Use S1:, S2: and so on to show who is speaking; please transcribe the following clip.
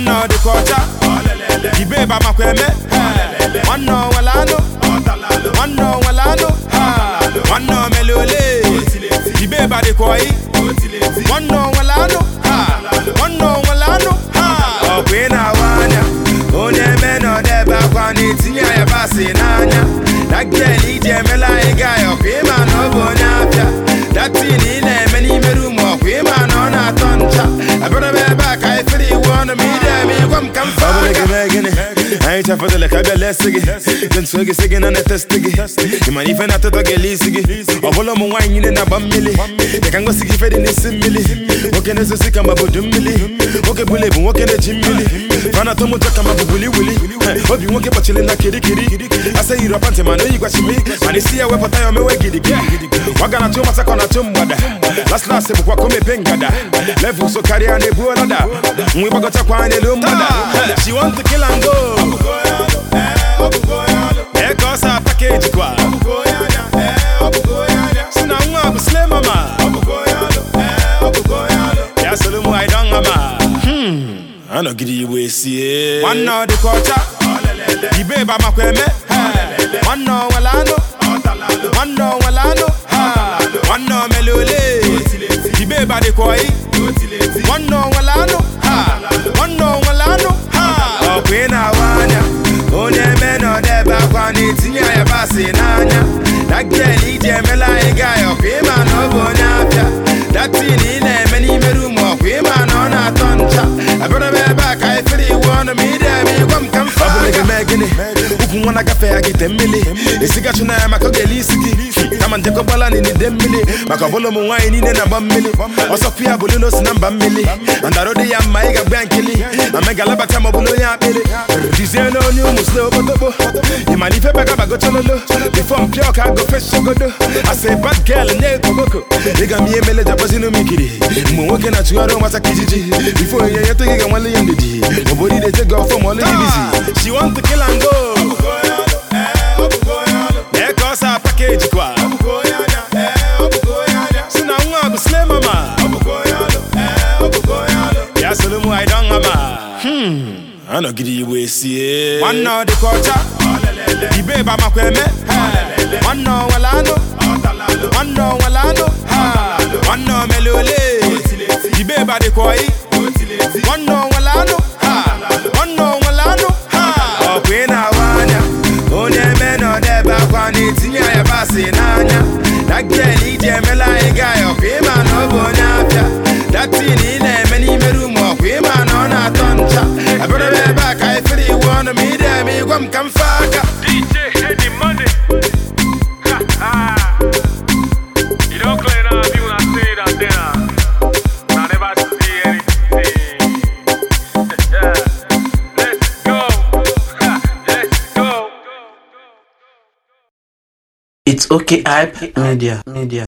S1: nwanne ọ dịka ọcha ibe ba makwa eme nwanne ọ nwere anụ nwanne ọ nwere anụ nwanne ọ mere ole ibe ba dịka ọyị nwanne ọ nwere anụ nwanne ọ nwere anụ ọ bụ ị na-awa anya onye eme na ọdebe akwa na-etinye yabasị n'anya dagel iji emela anyị gaa ya ọkwa ịma na ọ bụ onye afịa datin ị na-eme n'ime rum ọkwa ịma na ọ na-atọ ncha abịara m ebe a ka anyị fere iwu ọnụ ma ide eme ịgwa m ka m fa gịnị anyị chafụtala ka bịa lesi gị dị nso gị sị gị na na-etesti gị ị mana ife na-atụtọ gị ele isi gị ọ bụla ụmụ nwaanyị niile na-agba mmiri dị ka ngosi gị ife dị n'isi mmiri nwoke na-ezosi ka mabodo mmiri nwoke bụla ebu nwoke na-eji mmiri fana atụ mụtọ ka mabụ wuli wuli obi nwoke kpọchiri na kirikiri asa yiri ọpantị mana oyi gwachimi mana isi ya wepụta ya omewe gidigidi waga na atụ masakọ na atụ mgbada las las bụkwa ka o mepe ngada level so karịa na-ebu ọlada nwa ịgbagọchakwa n'elu mgbada she want to kill and go ee ka ọ sa pakeji kwa si na nwa bụ sle mama ya soro mụ anyị don hama anọgide igbo esie nwanne ọ dịka ọcha ibe ba makwa eme nwanne ọ nwere anụ nwanne ọ nwere anụ nwanne ọ mere ole ibe ba dịka ọyị nwanne ọ nwere anụ nwanne ọ nwere anụ ọ bụ ị na-awa anya onye eme na ọdebe akwa na-etinye yabasị n'anya dagel iji emela anyị gaa ya ọkwa ịma na ọ bụ onye afịa datin ị na-eme n'ime rum ọkwa ịma na ọ na-atọ ncha abịara m ebe a ka anyị fere iwu ọnụ ma ide eme ịgwa m ka m fa gịnị ukwu nwa na-agafe ya gị te mmiri esigachu na ya maka ọ ga-ele isi gị kama njekọgbala n'ide mmiri maka ọbụla ụmụ nwaanyị niile na-agba mmiri ọsọkwu ya bụ lilo si na mba mmiri andaro dị ya mma ị ga-agba ya nkili ma megalabata ma ọ bụla onye akpịrị dizie na onye ụmụ sle okpotokpo ị mara ife bagabagochololo bifo mpịa ọka gofe sogodo asa bad girl nye koboko ị ga m ihe mele japazinu m ikiri mgbe nwoke na-achụgharị ụmata ka ijiji bifo onye nyetụ gị ga-nwale ya ndidi obodo ide je ga ọfọ ma ọlụ gị bizi she want to kill and go ee ka ọ sa pakeji kwa si na nwa bụ sle mama ya soro mụ anyị don hama anọgide igbo esie nwanne ọ dịka ọcha ibe ba makwa eme nwanne ọ nwere anụ nwanne ọ nwere anụ nwanne ọ mere ole ibe ba dịka ọyị nwanne ọ nwere anụ nwanne ọ nwere anụ ọ bụ ị na-awa anya onye eme na ọdebe akwa na-etinye yabasị n'anya dagel iji emela anyị gaa ya ọkwa ịma na ọ bụ onye afịa datin ị na-eme n'ime rum ọkwa ịma na ọ na-atọ ncha abịara m ebe a ka anyị fere iwu ọnụ ma ide eme ịgwa m ka m fa aka
S2: DJ Eddie Money. Ha ha. You don't clear up you when I say that there. I never see anything. Let's go. Ha, Let's go.
S3: It's okay, hype media. Media.